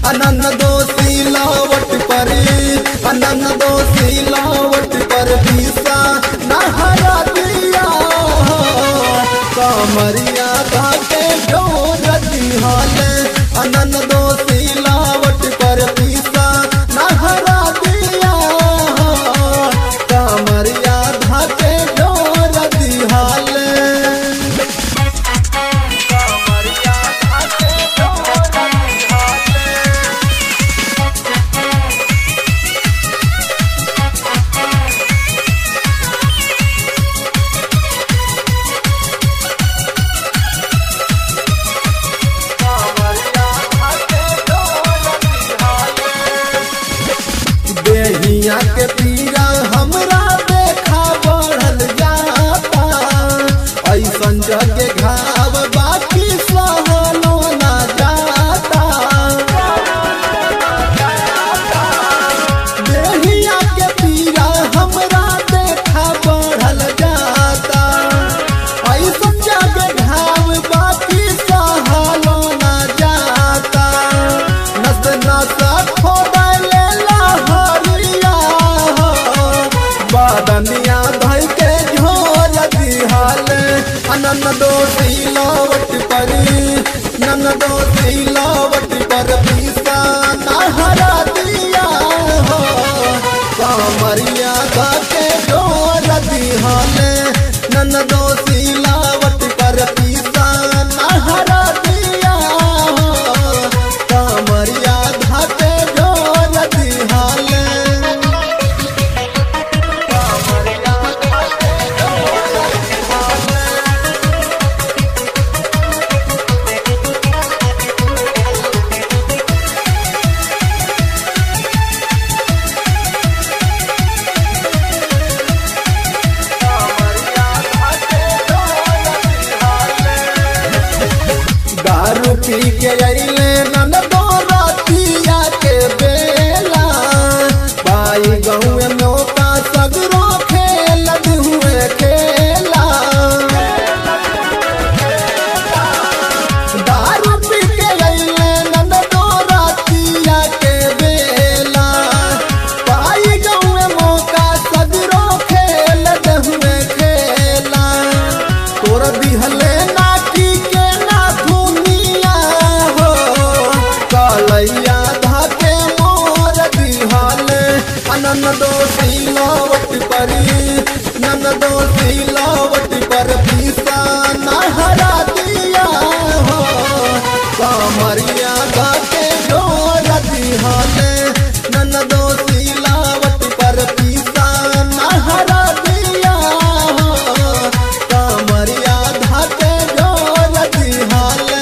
अनन दोषी लावट पर अनन दोषी लावट पर पीसा नहरा दिया कमरिया धाके डोर दिहाल अनन दोषी लावट पर पीसा नहरा दिया कमरिया धाके डोर दिहाल देहिया के पीरा हमरा देखा बढ़ल जाता ऐसन जगे घाव बाकी सहलो ना जाता देहिया के पीरा हमरा देखा बढ़ल जाता ऐसन जगे घाव बाकी सहलो ना जाता नस नस खोदले लहरिया बादनिया धइ के झोर दिहाल अनन दोषी लावट परी नन दोषी लावट पर पीसा नहरा दिया हो कामरिया के झोर दिहाल नन दोषी लावट पर पीसा नहरा दिया हो कामरिया धाके झोर दिहाल दारू पी के अइले नन दो रातिया के बेला पाई गहुँ नौका सगरो खेल हुए खेला दारू पी के अइले नन दो रातिया के बेला पाई गहुँ मौका सगरो खेल हुए खेला तोर दिहले नाटी के ना दुनिया हो कालैया धाके मोर दिहाले अनन दोषी लावट परी नन दोषी लावट पर पीसा नहरा दिया हो कामरिया धाके डोर दिहाले नन दोषी लावट पर पीसा नहरा दिया हो कामरिया धाके डोर दिहाले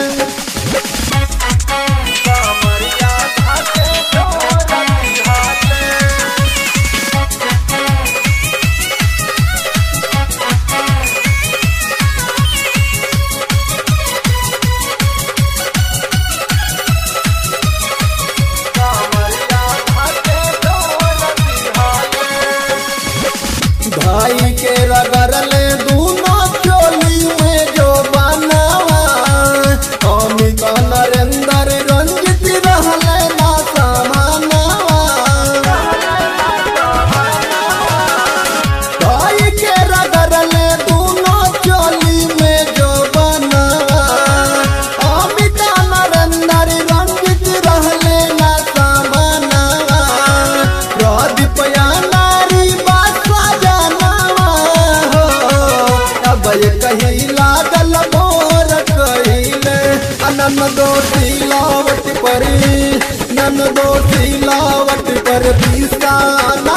भाई के रगड़ले दूनो चोली में जो बनावा अमित नरेंद्र रंजित रहले ना समानवा भाई के रगड़ले दूनो चोली में जो बनावा अमित नरेंद्र रंजित रहले ना समानवा प्रदीप या नारी बासा जानवा हो अब ये कहीं लागल मोर कहिले अनन दोषी लावट परी नन दोषी लावट पर पीसा